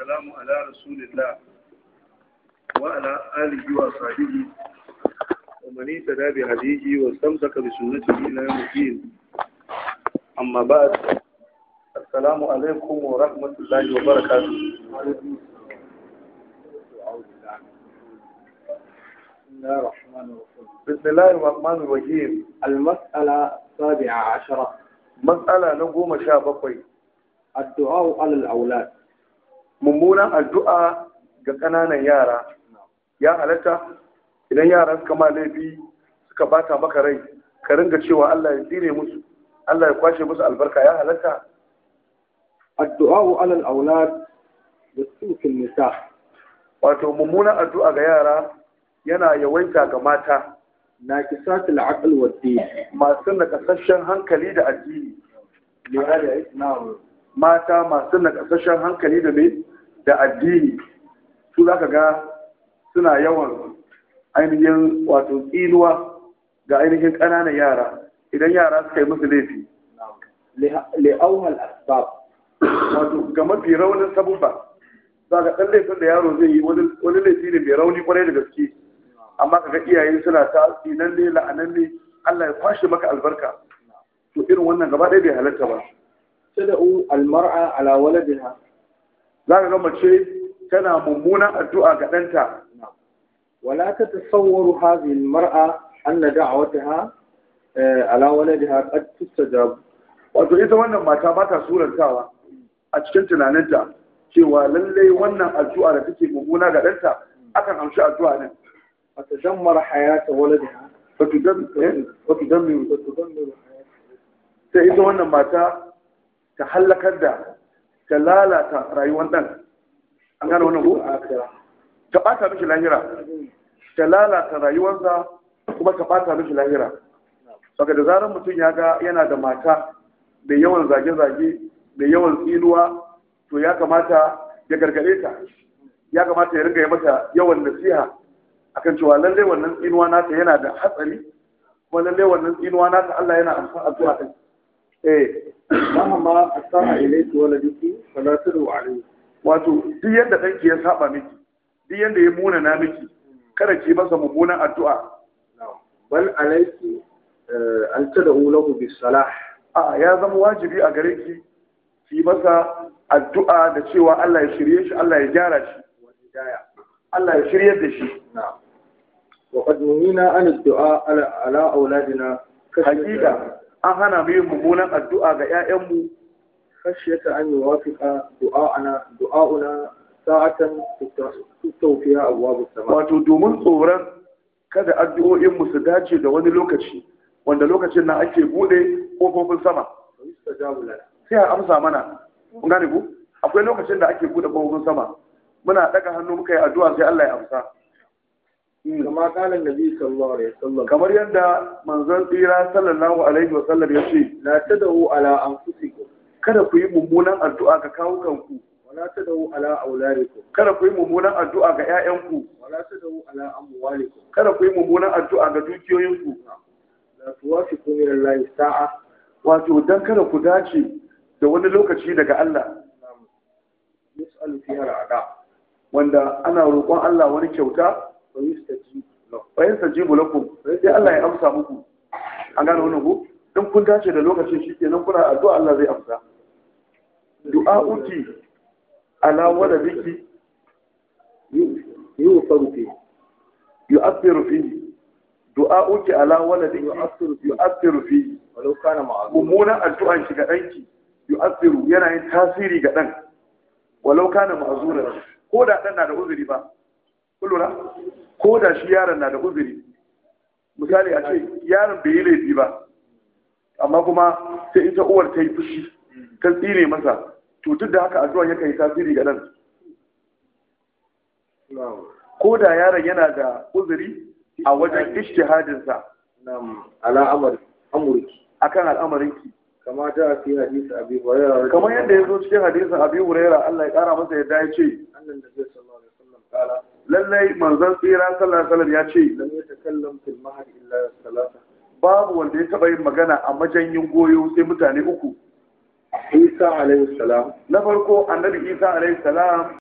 والسلام على رسول الله وعلى آله وصحبه ومن اهتدى بهديه واستمسك بسنته إلى يوم الدين أما بعد السلام عليكم ورحمة الله وبركاته بسم الله الرحمن الرحيم المسألة السابعة عشرة مسألة نقوم شابقي الدعاء على الأولاد mummunan addu'a ga ƙananan yara ya halatta idan yara suka ma laifi suka bata maka rai ka ringa cewa Allah ya tsire musu Allah ya kwashe musu albarka ya halatta الدعاء على الأولاد يسوء في النساء wato mummunan addu'a ga yara yana yawaita ga mata ناكسات العقل والدين masu nakasashen hankali da addini لهذا نعم mata masu nakasashen hankali da mai da addini su za ka ga suna yawan ainihin wato tsinuwa ga ainihin ƙananan yara idan yara suka yi musu laifi لأوها الأسباب wato ga mafi raunin sabubba za ga ɗan laifin da yaro zai yi wani laifi ne mai rauni kwarai da gaske amma kaga iyaye suna ta tsinan ne la'anan ne Allah ya kwashe maka albarka to irin wannan gaba ɗaya bai halatta ba تدعو المرأة على ولدها za ka ga mace tana mummunan addu'a ga ɗanta ولا تتصور هذه المرأة أن دعوتها آه، على ولدها قد تستجاب wato ita wannan mata ba ta surantawa a cikin tunaninta cewa lallai wannan addu'a da take mummuna ga ɗanta akan amshi addu'a ne فتدمر حياة ولدها wato don mai وتدمر حياة sai ita wannan mata ta hallakar da ta lalata rayuwar ɗan an gane wannan ko الآخرة ta ɓata mishi lahira ta lalata rayuwarsa kuma ta ɓata mishi lahira saka da zarar mutum ya ga yana da mata mai yawan zage-zage mai yawan tsinuwa to ya kamata ya gargaɗe ta ya kamata ya riga ya mata yawan nasiha akan cewa lallai wannan tsinuwa nata yana da hatsari kuma lallai wannan tsinuwa nata Allah yana amsa addu'a din eh مهما أساء إليك ولدك فلا تدعو عليه wato duk yadda ɗanki ya saba miki duk yadda ya munana miki kada ki masa mummunan addu'a بل عليك آه، أن تدعو له بالصلاح a ya zama wajibi a gare ki ki masa addu'a da cewa Allah ya shirye shi Allah ya gyara shi والهداية Allah ya shiryar da shi نعم وقد نهينا عن الدعاء على على أولادنا hakika an hana mu yin mummunan addu'a ga 'ya'yanmu خشية أن يوافق دعاءنا دعاؤنا ساعة تفتح فيها أبواب السماء wato domin tsoron kada addu'o'inmu su dace da wani lokaci wanda lokacin nan ake bude kofofin sama ويستجاب لنا sai a amsa mana kun gane ku akwai lokacin da ake bude kofofin sama muna daga hannu muka yi addu'a sai Allah ya amsa كما قال النبي صلى الله عليه وسلم kamar yadda manzon tsira sallallahu alaihi wasallam ya ce لا تدعوا على أنفسكم kada ku yi mummunan addu'a ga kawukanku ولا تدعوا على أولادكم kada ku yi mummunan addu'a ga 'ya'yanku ولا تدعوا على أموالكم kada ku yi mummunan addu'a ga dukiyoyinku لا توافقوا من الله ساعة wato dan kada ku dace da wani lokaci daga Allah يسأل فيها الأعداء wanda ana roƙon Allah wani kyauta ويستجيب له bayan sajibu lakum sai Allah ya amsa muku an gane wannan ku in kun dace da lokacin shikenan kuna addu'a Allah zai amsa du'a'uki ala waladiki يغفر فيه yu'athiru fihi du'a'uki ala waladiki يؤثر فيه yu'athiru fihi ولو كان معذورا mummunan addu'an shi ga ɗanki yu'athiru yana yin tasiri ga ɗan walau kana ma'zuran ko da ɗan na da uzuri ba kun lura ko da shi yaron na da uzuri misali a ce yaron bai yi laifi ba amma kuma sai ita uwar ta yi fushi ta tsine masa to duk da haka addu'an yakan yi tasiri ga ɗan نعم ko da yaron yana da uzuri a wajen ishtihadinsa نعم على أمر أمرك akan al'amarinki كما جاء في حديث أبي هريرة رضي kamar الله yadda ya zo cikin hadisin abi huraira Allah ya kara masa yadda ya ce عنه أن النبي صلى الله عليه وسلم قال lallai manzon tsira sallallahu alaihi wasallam ya ce لم يتكلم في المهد إلا ثلاثة babu wanda ya taba yin magana a majanyin goyo sai mutane uku عيسى عليه السلام na farko annabi isa alaihi salam